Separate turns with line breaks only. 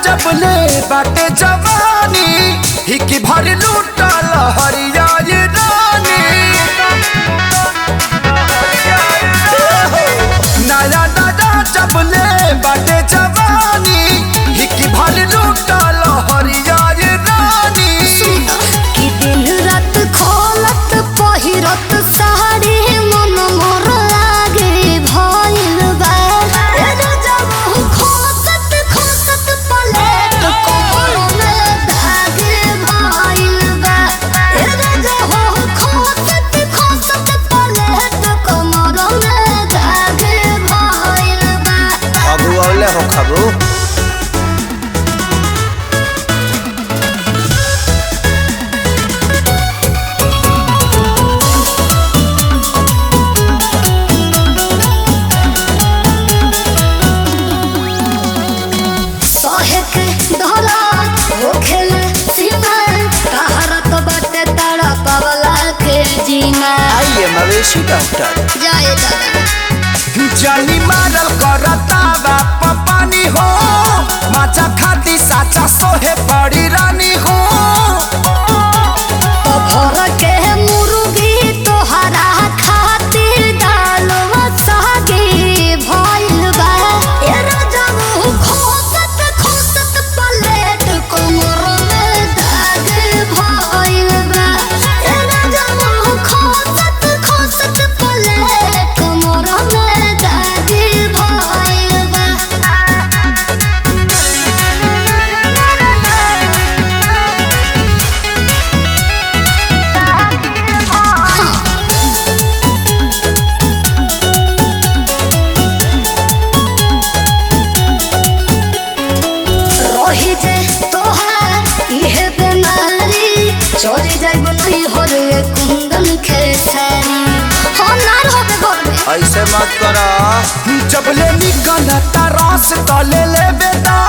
जबले बाटे जवानी हिकी भर लूटल हरिया ये रानी नया नया जबले बाटे जवानी हिकी भर लूटल हरिया ये रानी
कि दिन रात खोलत पहिरत साड़ी मन मोर लागे भइल बा ए जब खोसत खोसत पलेट कोमल में धागे भइल बा ए जब खोसत खोसत पलेट कोमल में धागे भइल बा
खबू औले हो खबू
सहे के धरा होखेल सीमा तहरत बाटे तारा पवला के जीना
आइए मवेशी डॉक्टर
जाए दादा
जानी मारल करता बाप पानी हो माचा खाती साचा सोहे पड़ी रानी हो
तो भर के मुर्गी तोहरा खातिर डालवा सागे भइल बा ए रजब खोसत खोसत पलेट कोमर में दाग भइल बा ए रजब खोसत खोसत पलेट कोमर में दाग भइल बा रही जे तोहार इहे बेमारी चोरी जाइब नहीं हो रे कुंदन खेसारी हो नार होबे घर में
ऐसे मत करा जब ले निकलता रस तो ले ले बेटा